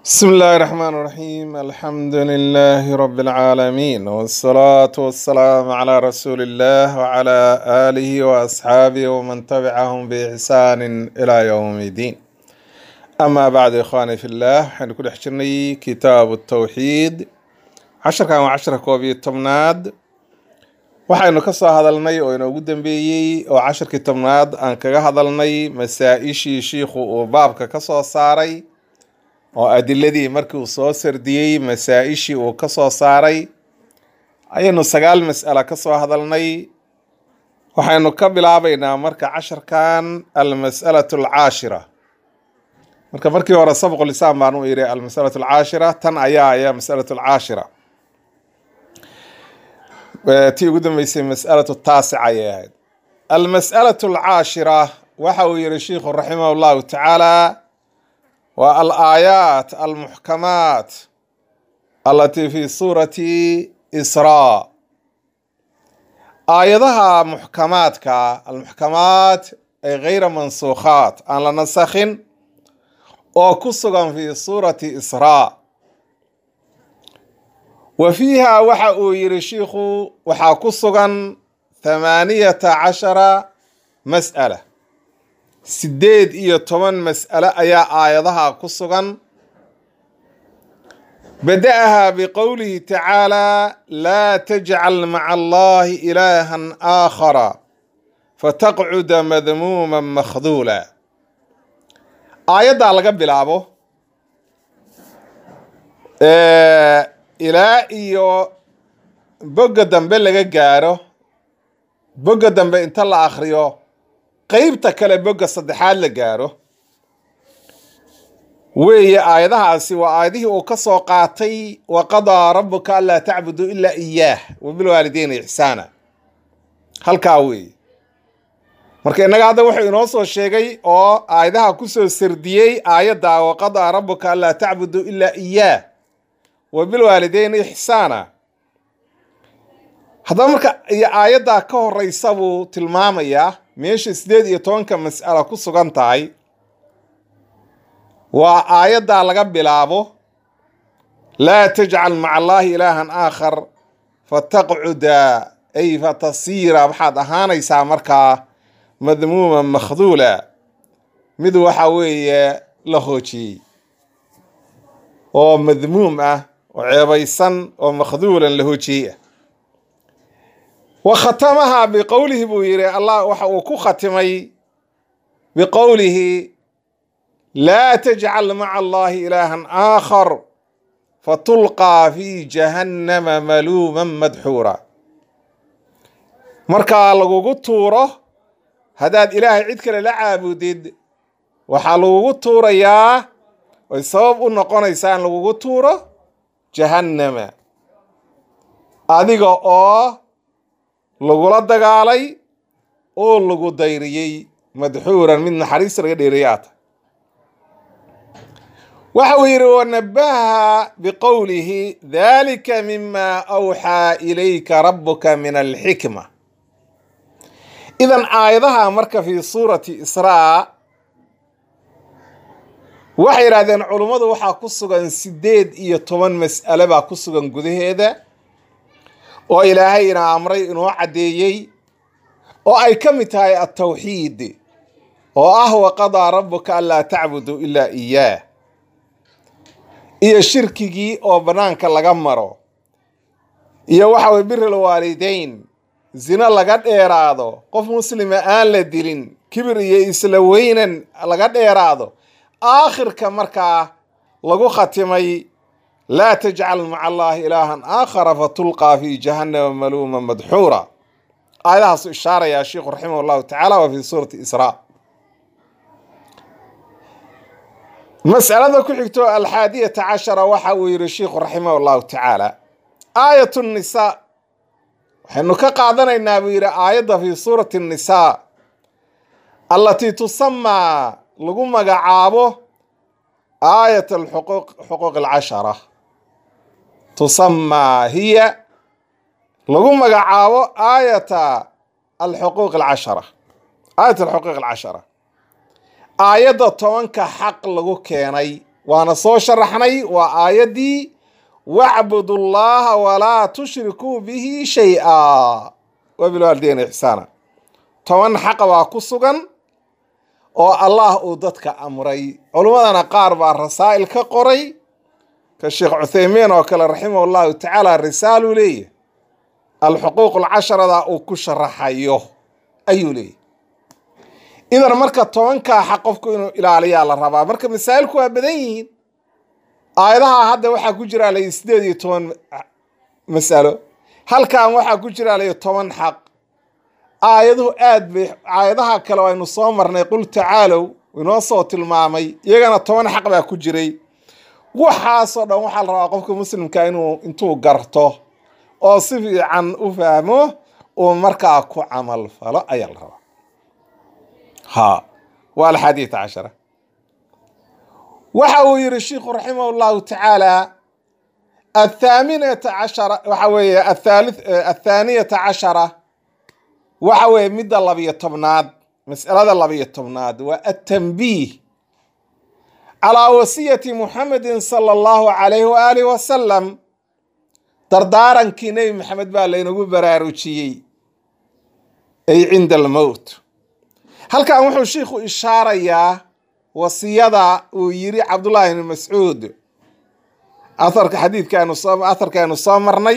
بسم الله الرحمن الرحيم الحمد لله رب العالمين والصلاة والسلام على رسول الله وعلى آله وأصحابه ومن تبعهم بإحسان إلى يوم الدين أما بعد إخواني في الله حنكون حجرني كتاب التوحيد عشر كان عشر كوبي تمناد waxaynu ka soo hadalnay oo inoogu dambeeyey oo casharkii tobnaad aan kaga hadalnay masaa-ishii shiikhu uu baabka ka soo saaray oo adiladii markii uu soo sardiyey masaa-ishii uu ka soo saaray ayaynu sagaal mas'ala ka soo hadalnay waxaynu ka bilaabaynaa marka casharkan almas'alatu alcaashira marka markii hore sabqulisaan baan u yidhi almas'alatu alcaashira tan ayaa ayaa mas'alatu alcaashira tii ugu dambeysay mas'alatu taasica ayay ahayd almas'alatu alcaashira waxa uu yihi sheikhu raximah allahu tacaala waa alaayaat almuxkamaat alatii fi suurati israa aayadaha muxkamaadka almuxkamaat ay gayra mansuukhaat aan la nasakhin oo ku sugan fi suurati israa wa fiiha waxa uu yihi shiikhu waxaa ku sugan thamaaniyata cashara mas'ala sideed iyo toban mas'ale ayaa aayadaha ku sugan bada-aha biqowlihi tacaala laa tajcal maca allahi ilaahan aakhara fataqcuda madmuuman makhduula aayaddaa laga bilaabo ilaa iyo bogga dambe laga gaaro bogga dambe inta la akhriyo qeybta kale bogga saddexaad la gaaro weeye aayadahaasi waa aayadihii uu ka soo qaatay wa qadaa rabuka anlaa tacbuduu ilaa iyaah wabilwaalideyni ixsaana halkaa weeye marka innaga hadda wuxuu inoo soo sheegay oo aayadaha kusoo sardiyey aayadda wa qadaa rabuka anlaa tacbuduu ilaa iyaah wabilwaalideyni ixsaana haddaba marka iyo aayaddaa ka horeysa buu tilmaamayaa meesha sideed iyo tobanka mas'ala ku sugan tahay waa aayaddaa laga bilaabo laa tajcal maca allaahi ilaahan aakhar fataqcuda ay fatasiira waxaad ahaanaysaa markaa madmuuman makhduula mid waxa weeye la hoojiyey oo madmuum ah oo ceebaysan oo makhduulan la hoojiyey ah wa khatamaha biqowlihi buu yidhi allah waxa uu ku khatimay biqowlihi laa tajcal maca allahi ilaahan aakhar fatulqaa fi jahannama maluuman madxuura markaa lagugu tuuro haddaad ilaahay cid kale la caabudid waxaa lagugu tuurayaa ay sabab u noqonaysaa in lagugu tuuro jahannama adiga oo lagula dagaalay oo lagu dayriyey madxuuran mid naxariista laga dheereeyay aata waxa uu yidhi wanabaha biqowlihi dalika mima awxaa ilayka rabuka min alxikma idan aayadaha marka fi suurati israa waxay yidhahdeen culummadu waxaa ku sugan sideed iyo toban mas'ale baa ku sugan gudaheeda oo ilaahay ina amray inoo caddeeyey oo ay ka mid tahay altawxiid oo ah waqadaa rabuka anlaa tacbuduu ilaa iyaah iyo shirkigii oo bannaanka laga maro iyo waxa weye biril waalideyn zino laga dheeraado qof muslima aan la dilin kibir iyo isla weynan laga dheeraado aakhirka markaa lagu khatimay laa tajcal maca allaahi ilaahan aakhara fatulqaa fi jahannama maluuma madxuura aayadahaasu ishaarayaa sheikhu raximah allahu tacaala waa fi suurati israa mas'alada ku xigto alxaadiyata cashara waxa uu yihi sheikhu raximah allahu tacaala aayat nisaa waxaynu ka qaadanaynaa buu yidhi aayadda fi suurati nisaa allatii tusamaa lagu magacaabo aayat alxuquuq xuquuq alcashara tusamaa hiya lagu magacaabo aayata alxuquuq alcashara aayat alxuquuq alcashara aayadda tobanka xaq lagu keenay waana soo sharaxnay waa aayaddii wacbudu llaha walaa tushrikuu bihi shay-a wabilwaalideyna ixsaana toban xaqa baa ku sugan oo allah uu dadka amray culummadana qaar baa rasaa'il ka qoray ka sheekh cuthaymiin oo kale raximah llahu tacaala risaaluu leeyahy alxuquuq alcasharada uu ku sharaxayo ayuu leeyahy idan marka tobankaa xaq qofku inuu ilaaliyaa la rabaa marka masaa'ilku waa badan yihiin aayadaha hadda waxaa ku jira lay sideed iyo toban masalo halkan waxaa ku jira lay toban xaq aayaduhu aad bay aayadaha kale aynu soo marnay qul tacaalow inoo soo tilmaamay iyagana toban xaq baa ku jiray waxaasoo dhan waxaa la rabaa qofka muslimka inuu intuu garto oo si fiican u fahmo uu markaa ku camal falo ayaa la rabaa ha waa alxadiid cashara waxa uu yihi sheikhu raximah llahu tacaala athaaminata cashara waxa weeye athaali athaaniyata cashara waxa weeye midda labiyo tobnaad mas'alada labiyo tobnaad waa atanbiih calaa wasiyati muxamedin sala allahu calayhi waaalih wasalam dardaarankii nebi maxamed baa laynagu baraarujiyey ay cinda almowt halkan wuxuu shiikhu ishaarayaa wasiyada uu yiri cabdullaahi ibni mascuud aharka xadiidkaanu soo aharkaanu soo marnay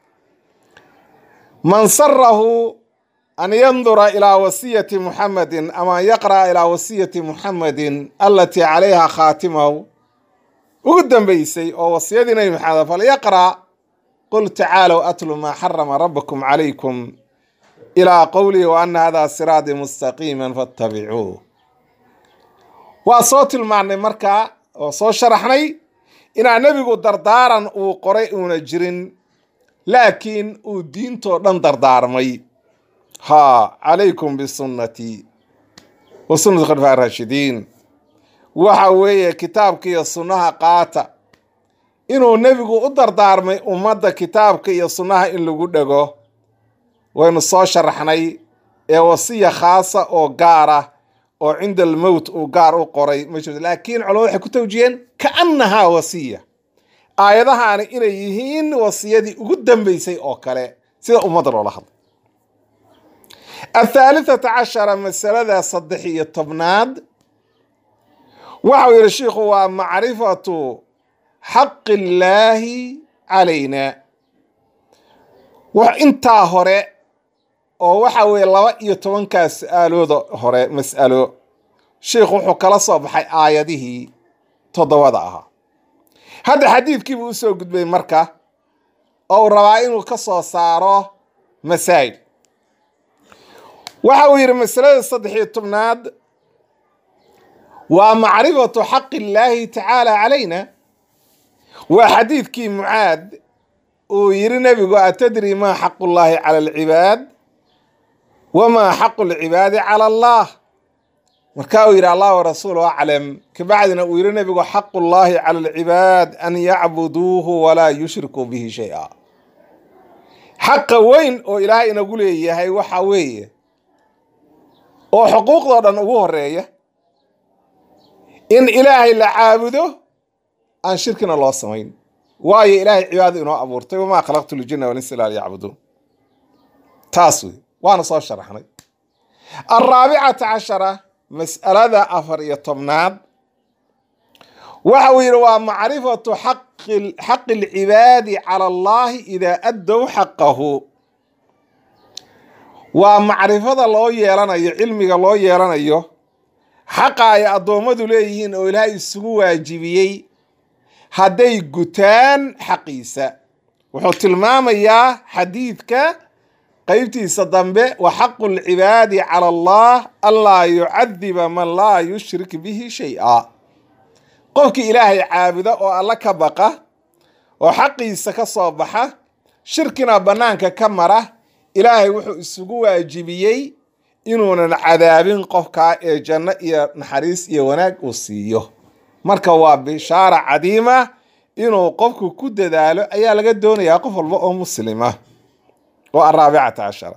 man sarahu an yandura ilaa wasiyati muxamedin ama an yaqra'a ilaa wasiyati muxamedin alatii calayha khaatimahu ugu dambeysay oo wasiyadii nebi maxamed falyaqra' qul tacaalow atlu maa xarama rabbakum calaykum ilaa qowlihi wa ana hada siraadii mustaqiima fattabicuuh waa soo tilmaannay markaa oo soo sharaxnay inaa nebigu dardaaran uu qoray uuna jirin laakiin uu diintoo dhan dardaarmay ha calaykum bisunnatii wa sunnati khulafaa raashidiin waxa weeye kitaabka iyo sunnaha qaata inuu nebigu u dardaarmay ummadda kitaabka iyo sunnaha in lagu dhego waynu soo sharaxnay ee wasiya khaasa oo gaara oo cinda almowt uu gaar u qoray ma jirto laakiin culamadu waxay ku tawjiyeen kaannahaa wasiya aayadahaani inay yihiin wasiyadii ugu dambeysay oo kale sida ummadda loola hadlay athaalithata cashara masalada saddex iyo tobnaad waxau yihi shiikhu waa macrifatu xaqi illaahi calayna intaa hore oo waxa weeye laba iyo tobankaa su-aalooda hore mas'alo sheikhu wuxuu kala soo baxay aayadihii toddobada ahaa hadda xadiidkiibuu usoo gudbay marka oo uu rabaa inuu ka soo saaro masaa'il waxa uu yidhi masalada saddex iyo tobnaad waa macrifatu xaqi illaahi tacaala calayna waa xadiidkii mucaad uu yidhi nebigu atadri maa xaqu llaahi cala alcibaad wamaa xaqu lcibaadi cala allah markaa uu yidhi allah warasuulu aclam kabacdina uu yidhi nebigu xaqu llaahi cala alcibaad an yacbuduuhu walaa yushrikuu bihi shay-a xaqa weyn oo ilaahay inagu leeyahay waxa weeye oo xuquuqdoo dhan ugu horeeya in ilaahay la caabudo aan shirkina loo samayn waayo ilaahay cibaado inoo abuurtay wamaa khalaqtu ljina walinsa ila liyacbuduun taas wey waana soo sharaxnay alraabicata cashara mas'alada afar iyo tobnaad waxa uu yidhi waa macrifatu xaqi alcibaadi cala allahi idaa addow xaqahu waa macrifada loo yeelanayo cilmiga loo yeelanayo xaqa ay addoommadu leeyihiin oo ilaahay isugu waajibiyey hadday gutaan xaqiisa wuxuu tilmaamayaa xadiidka qeybtiisa dambe wa xaqu lcibaadi cala allah anlaa yucadiba man laa yushrik bihi shay-a qofkii ilaahay caabuda oo alla ka baqa oo xaqiisa ka soo baxa shirkina bannaanka ka mara ilaahay wuxuu isugu waajibiyey inuunan cadaabin qofkaa ee janno iyo naxariis iyo wanaag uu siiyo marka waa bishaara cadiima inuu qofku ku dadaalo ayaa laga doonayaa qof walba oo muslima oo araabicata cashara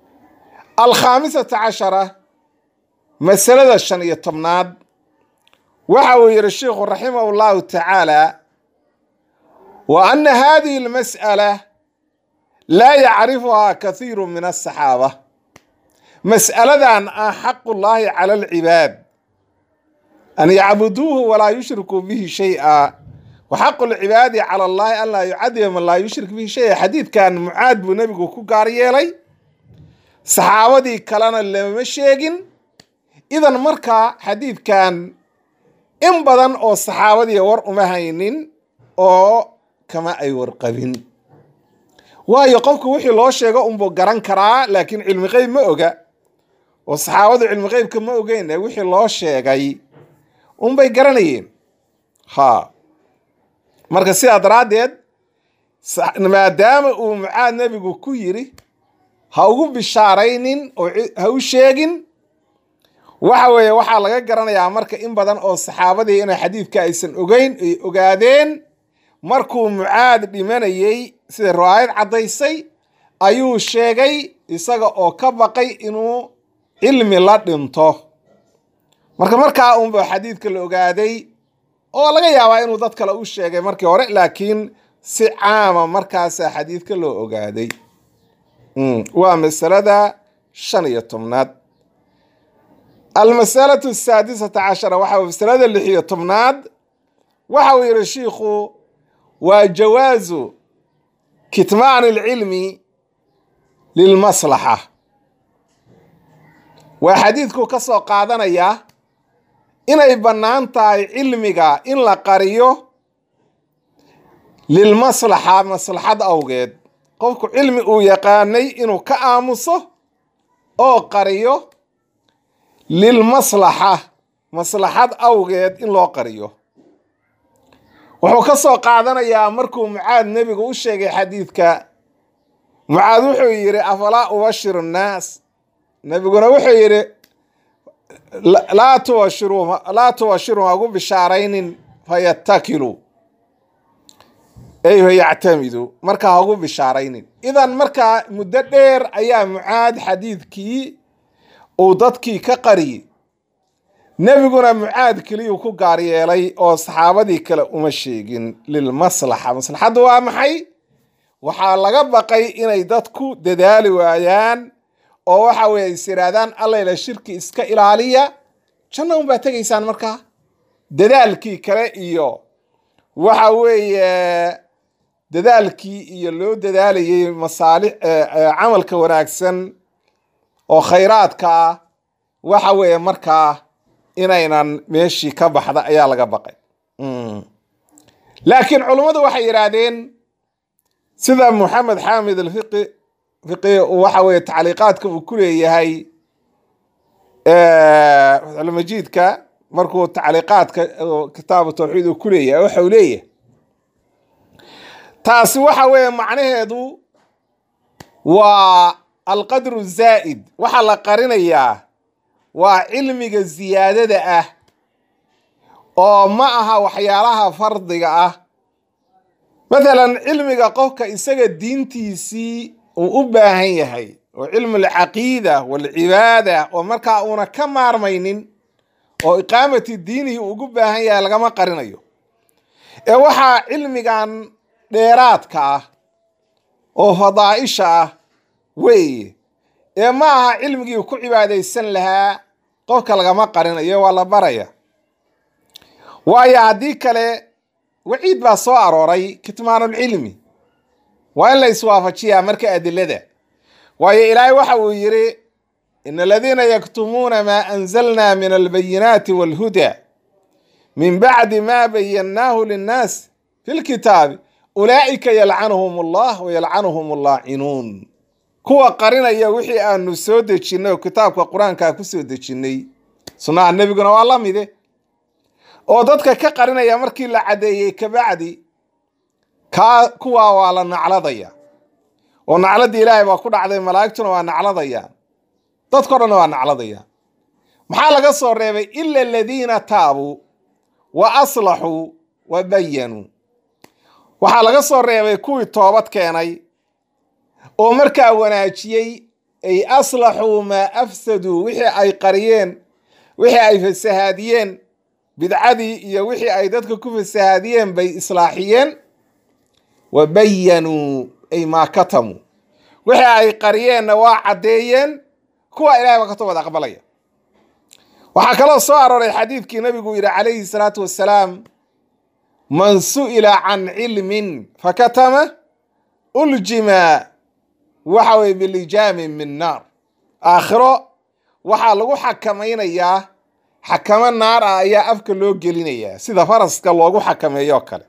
alkhaamisata cashara masalada shan iyo tobnaad waxa uu yihi sheikhu raximah llahu tacaala wa ana hadihi almas'ala laa yacrifuhaa kathiiru min asaxaaba mas'aladan ah xaqullaahi cala alcibaad an yacbuduuhu walaa yushrikuu bihi shay-a wa xaqu lcibaadi cala allahi an laa yucadiba man laa yushrik bihi shay-a xadiidkan mucaad buu nebigu ku gaar yeelay saxaabadii kalena lama sheegin idan markaa xadiidkan in badan oo saxaabadii war uma haynin oo kama ay warqabin waayo qofku wixii loo sheego unbuu garan karaa laakiin cilmi qeyb ma oga oo saxaabadu cilmi qeybka ma ogeyn ee wixii loo sheegay unbay garanayeen ha marka sidaa daraaddeed maadaama uu mucaad nebigu ku yiri ha ugu bishaaraynin oo ha u sheegin waxa weeye waxaa laga garanayaa marka in badan oo saxaabadii inay xadiidka aysan ogeyn ay ogaadeen markuu mucaad dhimanayey sida riwaayad caddaysay ayuu sheegay isaga oo ka baqay inuu cilmi la dhinto marka markaa unba xadiidka la ogaaday oo laga yaabaa inuu dad kale u sheegay markii hore laakiin si caama markaasaa xadiidka loo ogaaday waa masalada shan iyo tobnaad almasalatu asaadisata cashara waxa masalada lix iyo tobnaad waxa uu yihi shiikhu waa jawaazu kitmaan alcilmi lilmaslaxa waa xadiidku ka soo qaadanayaa inay bannaan tahay cilmiga in la qariyo lilmaslaxa maslaxad awgeed qofku cilmi uu yaqaanay inuu ka aamuso oo qariyo lilmaslaxa maslaxad awgeed in loo qariyo wuxuu ka soo qaadanayaa markuu mucaad nebigu u sheegay xadiidka mucaad wuxuu yidhi afalaa ubashiru nnaas nebiguna wuxuu yidhi laa tubashiru laa tubashiru hagu bishaaraynin fayattakilu ey yactamidu marka hagu bishaaraynin idan markaa muddo dheer ayaa mucaad xadiidkii uu dadkii ka qariyey nebiguna mucaad keliyuu ku gaar yeelay oo saxaabadii kale uma sheegin lilmaslaxa maslaxaddu waa maxay waxaa laga baqay inay dadku dadaali waayaan oo waxa weye is yidhaahdaan allayla shirki iska ilaaliya janna unbaa tegaysaan markaa dadaalkii kale iyo waxa weeye dadaalkii iyo loo dadaalayay masaalix camalka wanaagsan oo khayraadka ah waxa weeye markaa inaynan meeshii ka baxda ayaa laga baqay laakiin culummadu waxay yidhaahdeen sida moxamed xaamid alfiqi fiqi waxa weye tacliiqaadka uu ku leeyahay fatxulmajiidka markuu tacliiqaadka kitaabu tawxiid uu ku leeyahay waxa uu leeyahay taasi waxa weeye macnaheedu waa alqadru zaa'id waxaa la qarinayaa waa cilmiga ziyaadada ah oo ma aha waxyaalaha fardiga ah mathalan cilmiga qofka isaga diintiisii uu u baahan yahay oo cilmu alcaqiida waalcibaada oo markaa uuna ka maarmaynin oo iqaamati diinihi ugu baahan yahay lagama qarinayo ee waxaa cilmigan dheeraadka ah oo fadaa'isha ah weeye ee ma aha cilmigii ku cibaadaysan lahaa qofka lagama qarinayo waa la baraya waayo haddii kale waciid baa soo arooray kitmaanulcilmi waa in la iswaafajiyaa marka adilada waayo ilaahay waxa uu yidhi ina aladiina yaktumuuna maa anzalna min albayinaati waalhuda min bacdi ma bayannaahu linnaas fi lkitaabi ulaa'ika yalcanuhum allah wayalcanuhum allaacinuun kuwa qarinaya wixii aanu soo dejinnay oo kitaabka qur-aankaa ku soo dejinnay sunnaha nebiguna waa la mide oo dadka ka qarinaya markii la caddeeyey kabacdi kaa kuwaa waa la nacladaya oo nacladii ilaahay baa ku dhacday malaa'igtuna waa nacladayaan dadko dhanna waa nacladayaan maxaa laga soo reebay ila aladiina taabuu wa aslaxuu wa bayanuu waxaa laga soo reebay kuwii toobad keenay oo markaa wanaajiyey ay aslaxuu maa afsaduu wixii ay qariyeen wixii ay fasahaadiyeen bidcadii iyo wixii ay dadka ku fasahaadiyeen bay islaaxiyeen wa bayanuu ay maa katamuu wixii ay qariyeenna waa caddeeyeen kuwa ilahay baa ka toobad aqbalaya waxaa kaloo soo arooray xadiidkii nabigu yidhi calayhi salaatu wassalaam man su'ila can cilmin fakatama uljima waxa weye bilijaamin min naar aakhiro waxaa lagu xakamaynayaa xakamo naar ah ayaa afka loo gelinayaa sida faraska loogu xakameeyo kale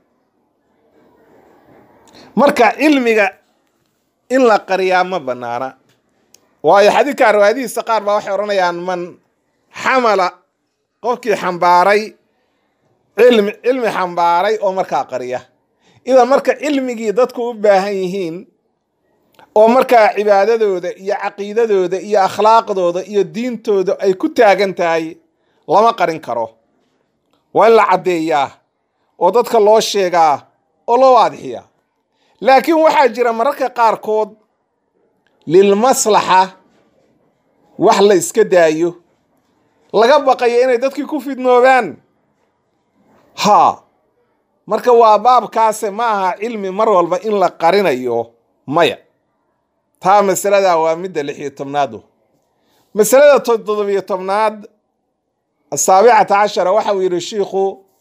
marka cilmiga in la qariyaa ma banaana waayo xadiidka riwaayadihiisa qaar baa waxay odhanayaan man xamala qofkii xambaaray cilmi cilmi xambaaray oo markaa qariya idan marka cilmigii dadku u baahan yihiin oo markaa cibaadadooda iyo caqiidadooda iyo akhlaaqdooda iyo diintooda ay ku taagan tahay lama qarin karo waa in la caddeeyaa oo dadka loo sheegaa oo loo waadixiyaa laakiin waxaa jira mararka qaarkood lilmaslaxa wax la iska daayo laga baqayo inay dadkii ku fidnoobaan haa marka waa baabkaase ma aha cilmi mar walba in la qarinayo maya taa masalada waa midda lix iyo tobnaadu masalada toddobiyo tobnaad asaabicata cashara waxa uu yidhi shiikhu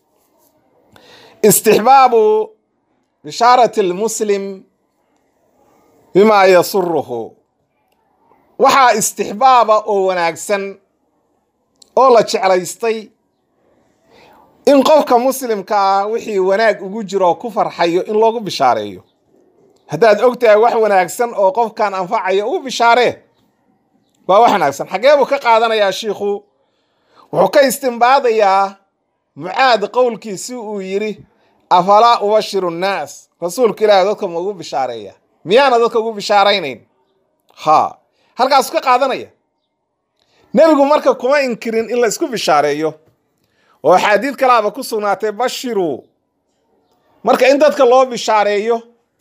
istixbaabu bishaarati lmuslim bimaa yasuruhu waxaa istixbaaba oo wanaagsan oo la jeclaystay in qofka muslimka ah wixii wanaag ugu jiro oo ku farxayo in loogu bishaareeyo haddaad og tahay wax wanaagsan oo qofkan anfacayo ugu bishaaree waa wax wanaagsan xaggee buu ka qaadanayaa shiikhu wuxuu ka istimbaadayaa mucaad qowlkiisi uu yidhi afalaa ubashiru nnaas rasuulka ilaahi dadka ma ugu bishaareeya miyaana dadka ugu bishaaraynayn ha halkaasu ka qaadanaya nebigu marka kuma inkirin in la isku bishaareeyo oo axaadiid kalaaba ku sugnaatay bashiruu marka in dadka loo bishaareeyo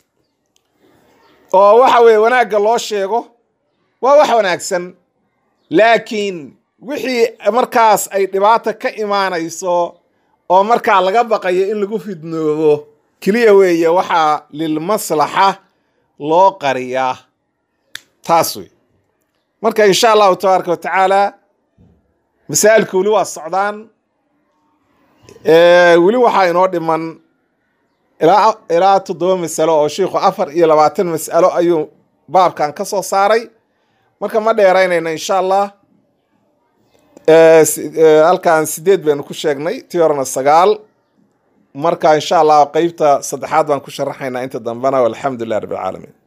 oo waxa weeye wanaagga loo sheego waa wax wanaagsan laakiin wixii markaas ay dhibaata ka imaanayso oo markaa laga baqayo in lagu fidnoobo keliya weeye waxaa lilmaslaxa loo qariyaa taas wey marka insha allahu tabaaraka wa tacaala masaa'ilka weli waa socdaan weli waxaa inoo dhiman ilaa ilaa toddoba masalo oo shiikhu afar iyo labaatan mas'alo ayuu baabkan ka soo saaray marka ma dheeraynayna insha allah halkan sideed baynu ku sheegnay tii horena sagaal marka insha allah qeybta saddexaad baan ku sharaxaynaa inta dambena walxamdu lilah rabbi alcaalamiin